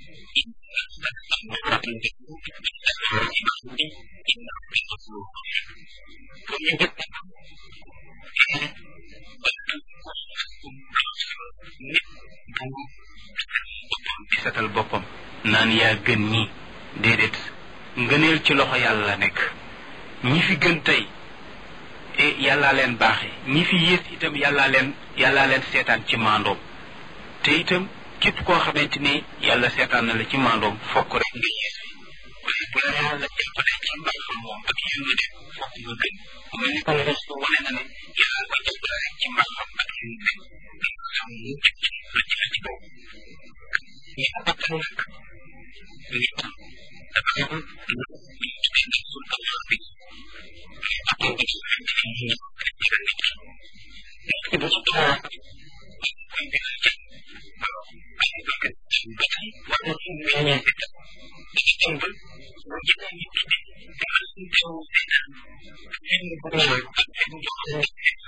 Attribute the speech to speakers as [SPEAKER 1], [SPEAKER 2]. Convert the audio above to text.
[SPEAKER 1] di setal boppam naan yaa gën ñi déedéet ngëneel ci loxo yàlla la nekk ñi fi gën tey e yàllaa leen baaxe ñi fi yées itam yàllaa leen yàllaa leen seetaan ci maandoom te itam képp koo xamante ni yàlla seetaan na la ci maandoom fokk rek nga yées waaye bu la yàlla jàppale ci mbaaxam moom ak yërmande fokk nga gën mu mel ni kon restu wane na ne yàlla ko jàppale rek ci mbaaxam ak yërmande nga xam mu jëkk la jël ci kaw ñi abattal nag nit dafa am lu ñu tuddee nafsul ammaara bakkan bi ci xamante ni ñu ñëw nit ki nit ki bu ci toog koy gën a jëm ay bëgg ba tey war na ci meññee itam dañu dem ba bu jëlee nit ki di gën a teew seetaan film bu ñëw ak film boo xam ne